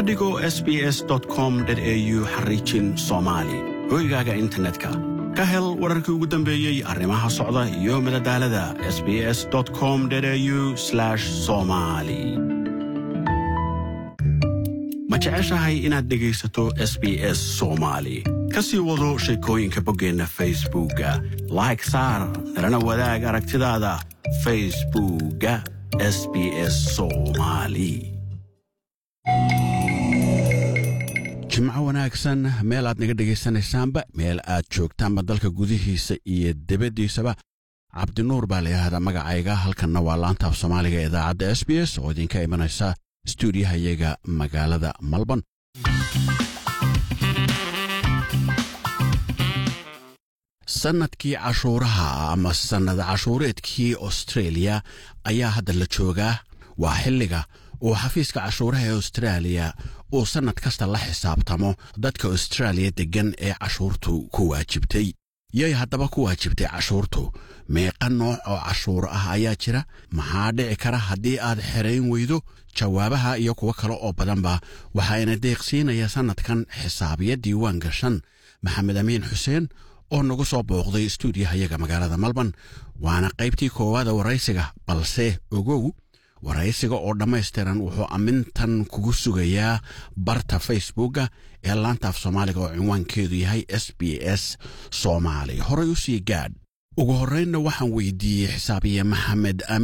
ka dhigo sbs com au xariijin soomaali hoygaaga internetka ka hel wararkii ugu dambeeyey arrimaha socda iyo madadaalada sbs com au somali ma jeceshahay inaad dhegaysato s b s soomaali ka sii wado sheekooyinka boggeenna facebookga like saar nalana wadaag aragtidaada facebookga s b s soomali jimco wanaagsan meel aad naga dhegaysanaysaanba meel aad joogtaanba dalka gudihiisa iyo debaddiisaba cabdinuur baa layidhaahdaa magacayga halkanna waa laantaaf soomaaliga ee idaacadda s b s oo idinka imanaysa stuudiyahayaga magaalada malban sannadkii cashuuraha ama sannad cashuureedkii austreeliya ayaa hadda la joogaa waa xilliga uu xafiiska cashuuraha ee austraaliya uu sannad kasta la xisaabtamo dadka austraaliya deggan ee cashuurtu ku waajibtay yay haddaba ku waajibtay cashuurtu meeqa nooc oo cashuur ah ayaa jira maxaa dhici kara haddii aad xerayn weydo jawaabaha iyo kuwo kale oo badanba waxaayna deeqsiinaya sannadkan xisaabiya diiwaan gashan maxamed amiin xuseen oo nagu soo booqday stuudiyahayaga magaalada malban waana qaybtii koowaada waraysiga balse ogow waraysiga oo dhammaystiran wuxuu ammintan kugu sugayaa barta facebookga ee laantaaf soomaaliga oo cinwaankeedu yahay s b s soomaali horay u sii gaadh ugu horraynna waxaan weydiiyey xisaabiye maxamed